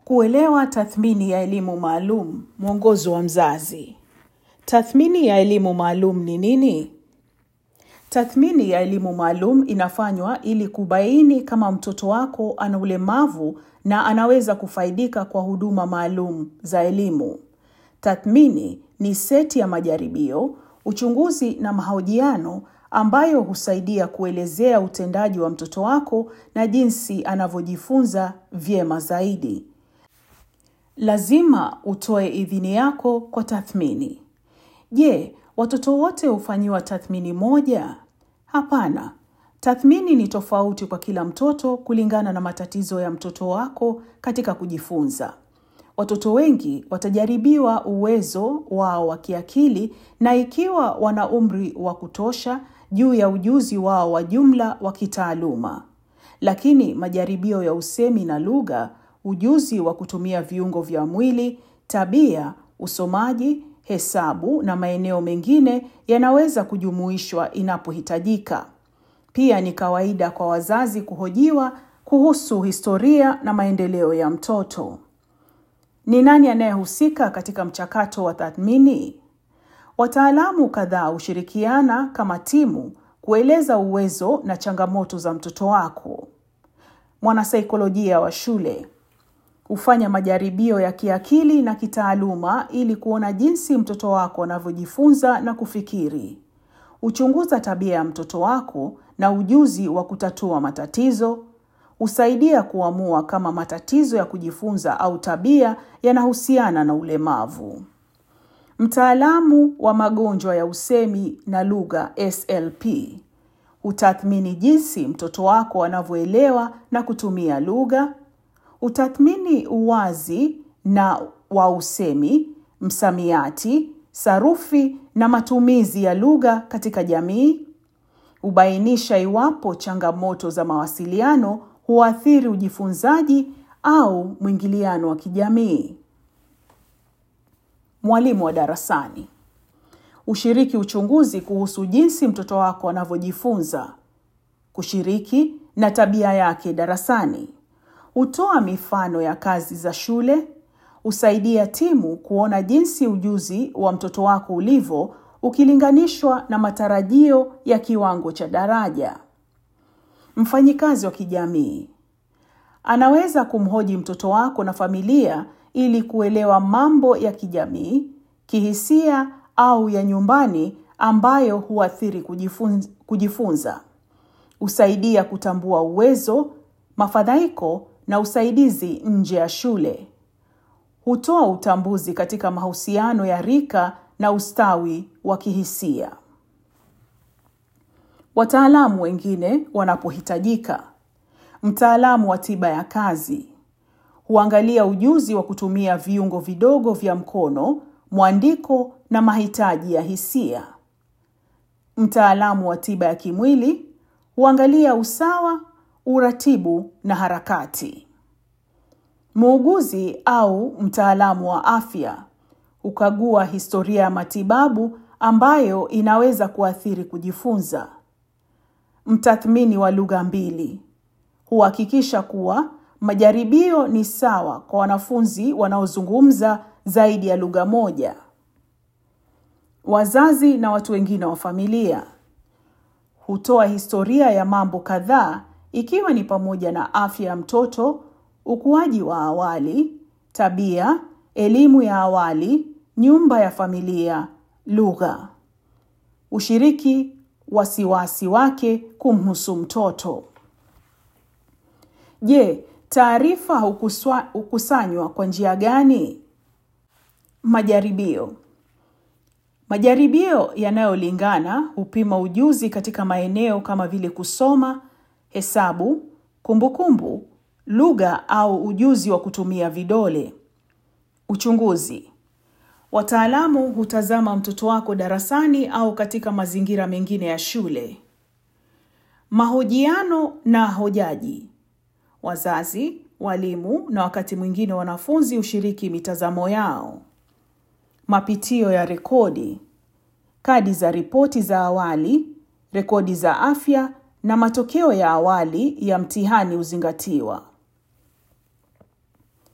Kuelewa tathmini ya elimu maalum, mwongozo wa mzazi. Tathmini ya elimu maalum ni nini? Tathmini ya elimu maalum inafanywa ili kubaini kama mtoto wako ana ulemavu na anaweza kufaidika kwa huduma maalum za elimu. Tathmini ni seti ya majaribio, uchunguzi na mahojiano ambayo husaidia kuelezea utendaji wa mtoto wako na jinsi anavyojifunza vyema zaidi. Lazima utoe idhini yako kwa tathmini. Je, watoto wote hufanyiwa tathmini moja? Hapana. Tathmini ni tofauti kwa kila mtoto kulingana na matatizo ya mtoto wako katika kujifunza. Watoto wengi watajaribiwa uwezo wao wa kiakili na ikiwa wana umri wa kutosha juu ya ujuzi wao wa jumla wa kitaaluma. Lakini majaribio ya usemi na lugha, ujuzi wa kutumia viungo vya mwili, tabia, usomaji, hesabu na maeneo mengine yanaweza kujumuishwa inapohitajika. Pia ni kawaida kwa wazazi kuhojiwa kuhusu historia na maendeleo ya mtoto. Ni nani anayehusika katika mchakato wa tathmini? Wataalamu kadhaa hushirikiana kama timu kueleza uwezo na changamoto za mtoto wako. Mwanasaikolojia wa shule hufanya majaribio ya kiakili na kitaaluma ili kuona jinsi mtoto wako anavyojifunza na kufikiri. Huchunguza tabia ya mtoto wako na ujuzi wa kutatua matatizo. Husaidia kuamua kama matatizo ya kujifunza au tabia yanahusiana na ulemavu. Mtaalamu wa magonjwa ya usemi na lugha SLP hutathmini jinsi mtoto wako anavyoelewa na kutumia lugha. Hutathmini uwazi na wa usemi, msamiati, sarufi na matumizi ya lugha katika jamii. Hubainisha iwapo changamoto za mawasiliano huathiri ujifunzaji au mwingiliano wa kijamii. Mwalimu wa darasani ushiriki uchunguzi kuhusu jinsi mtoto wako anavyojifunza, kushiriki na tabia yake darasani. Hutoa mifano ya kazi za shule, husaidia timu kuona jinsi ujuzi wa mtoto wako ulivyo ukilinganishwa na matarajio ya kiwango cha daraja. Mfanyikazi wa kijamii anaweza kumhoji mtoto wako na familia ili kuelewa mambo ya kijamii, kihisia au ya nyumbani ambayo huathiri kujifunza, kujifunza. Husaidia kutambua uwezo, mafadhaiko na usaidizi nje ya shule. Hutoa utambuzi katika mahusiano ya rika na ustawi wa kihisia. Wataalamu wengine wanapohitajika. Mtaalamu wa tiba ya kazi huangalia ujuzi wa kutumia viungo vidogo vya mkono, mwandiko na mahitaji ya hisia. Mtaalamu wa tiba ya kimwili huangalia usawa, uratibu na harakati. Muuguzi au mtaalamu wa afya hukagua historia ya matibabu ambayo inaweza kuathiri kujifunza. Mtathmini wa lugha mbili huhakikisha kuwa majaribio ni sawa kwa wanafunzi wanaozungumza zaidi ya lugha moja. Wazazi na watu wengine wa familia hutoa historia ya mambo kadhaa ikiwa ni pamoja na afya ya mtoto, ukuaji wa awali, tabia, elimu ya awali, nyumba ya familia, lugha. Ushiriki wasiwasi wake kumhusu mtoto. Je, taarifa hukusanywa kwa njia gani? Majaribio. Majaribio yanayolingana hupima ujuzi katika maeneo kama vile kusoma, hesabu, kumbukumbu, lugha au ujuzi wa kutumia vidole. Uchunguzi. Wataalamu hutazama mtoto wako darasani au katika mazingira mengine ya shule. Mahojiano na hojaji. Wazazi, walimu na wakati mwingine wanafunzi hushiriki mitazamo yao. Mapitio ya rekodi, kadi za ripoti za awali, rekodi za afya na matokeo ya awali ya mtihani huzingatiwa.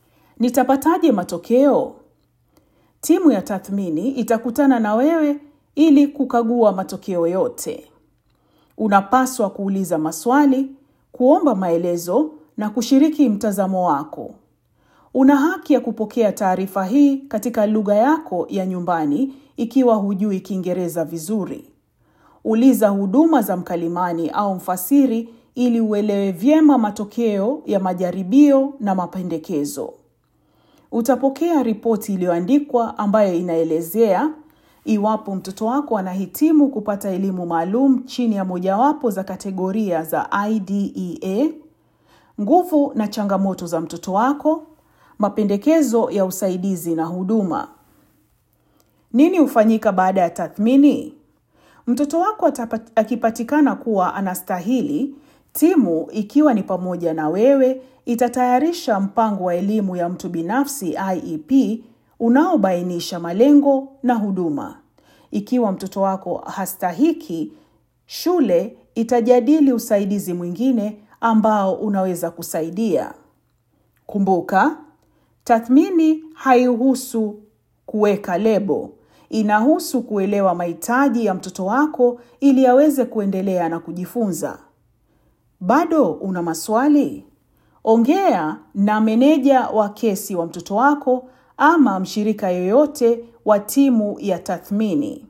Nitapataje matokeo? Timu ya tathmini itakutana na wewe ili kukagua matokeo yote. Unapaswa kuuliza maswali, kuomba maelezo na kushiriki mtazamo wako. Una haki ya kupokea taarifa hii katika lugha yako ya nyumbani ikiwa hujui Kiingereza vizuri. Uliza huduma za mkalimani au mfasiri ili uelewe vyema matokeo ya majaribio na mapendekezo. Utapokea ripoti iliyoandikwa ambayo inaelezea iwapo mtoto wako anahitimu kupata elimu maalum chini ya mojawapo za kategoria za IDEA, nguvu na changamoto za mtoto wako, mapendekezo ya usaidizi na huduma. Nini hufanyika baada ya tathmini? Mtoto wako akipatikana kuwa anastahili, timu ikiwa ni pamoja na wewe itatayarisha mpango wa elimu ya mtu binafsi IEP unaobainisha malengo na huduma. Ikiwa mtoto wako hastahiki, shule itajadili usaidizi mwingine ambao unaweza kusaidia. Kumbuka, tathmini haihusu kuweka lebo. Inahusu kuelewa mahitaji ya mtoto wako ili aweze kuendelea na kujifunza. Bado una maswali? Ongea na meneja wa kesi wa mtoto wako ama mshirika yoyote wa timu ya tathmini.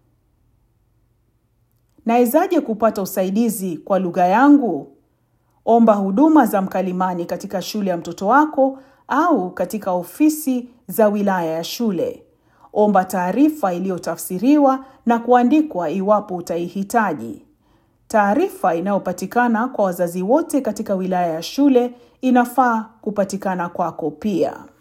Nawezaje kupata usaidizi kwa lugha yangu? Omba huduma za mkalimani katika shule ya mtoto wako au katika ofisi za wilaya ya shule. Omba taarifa iliyotafsiriwa na kuandikwa iwapo utaihitaji. Taarifa inayopatikana kwa wazazi wote katika wilaya ya shule inafaa kupatikana kwako pia.